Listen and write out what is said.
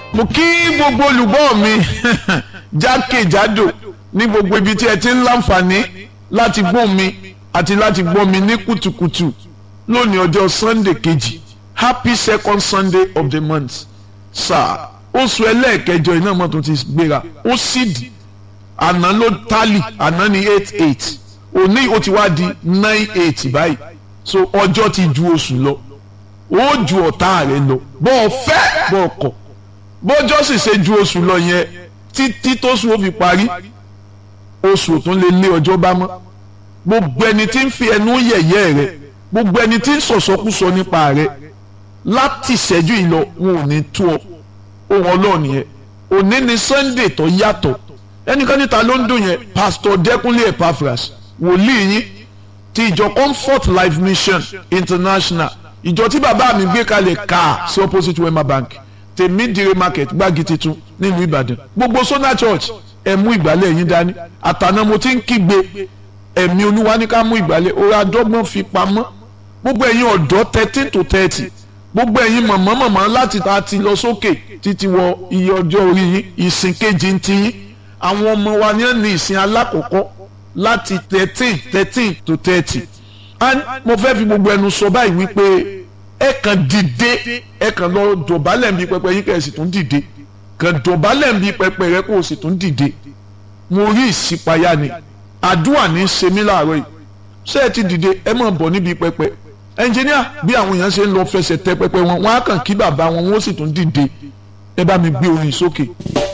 mo kí gbogbo olùgbọ́ mi jákèjádò ní gbogbo ibi tí ẹ ti ń láǹfààní láti gbọ́ mi àti láti gbọ́ mi ní kùtùkùtù lónìí ọjọ́ sunday kejì happy second sunday of the month sáà oṣù ẹlẹ́ẹ̀kẹjọ iná mọ́tò ti gbéra ó sì dì àná ló tálì àná ní eight eight òní ó ti wá di nine eight báyìí so ọjọ́ ti ju oṣù lọ ó ju ọ̀tá rẹ̀ lọ bọ́ ọ fẹ́ bọ́ ọ kọ̀ bọ́jọ́ sì ṣe ju oṣù lọ yẹn títí tóṣù ó fi parí oṣù tó lè lé ọjọ́ bá mọ́ gbogbo ẹni tí ń fi ẹnu yẹ̀yẹ́ rẹ̀ gbogbo ẹni tí ń sọ̀sọ́kúsọ nípa rẹ̀ láti ṣẹ́jú ìlọ wọn ò ní tú ọ ohun ọlọ́ọ̀ni yẹn òní ni sunday tó yàtọ̀ ẹnìkan níta ló ń dùn yẹn pastor dẹkùnlé epaphras wòlíì yín ti ìjọ comfort life mission international ìjọ tí bàbá mi gbé kalẹ̀ ká sí opposite wema bank tèmídìrí market gbági titun nílùú ìbàdàn gbogbo sona church ẹ mú ìgbálẹ̀ yín dání àtàná mo ti ń kígbe ẹ̀mí olúwa ní ká mú ìgbálẹ̀ orí adọ́gbọ́n fi pamọ́ gbogbo ẹ̀yin ọ̀dọ́ thirteen to thirty gbogbo ẹ̀yin mọ̀mọ́ mọ̀mọ́ láti ta ti lọ sókè títí wọ iye ọjọ́ orí yín ìsìn kejì ń ti yín àwọn ọmọ wa ní ní ìsìn alákọ̀ọ́kọ́ láti thirteen thirteen to thirty and mo fẹ́ fi gbogbo ẹnu sọ báyìí wípé ẹ kàn dìde ẹ kàn lọ dọ̀bálẹ̀ nbí pẹpẹ yín kẹ́ ẹ sì tún dìde kàn dọ̀bálẹ̀ nbí pẹpẹ rẹ kó o sì tún dìde mo rí ìṣípayá ni àdúrà ní í ṣe mí láàárọ̀ yìí ṣé ẹ ti dìde ẹ máa bọ̀ níbi pẹpẹ ẹnjìníà bí àwọn èèyàn ṣe ń lọ fẹsẹ̀ tẹ pẹpẹ wọn wọn á kàn kí bàbá wọn wọn ó sì tún dìde ẹ bá mi gbé orin sókè.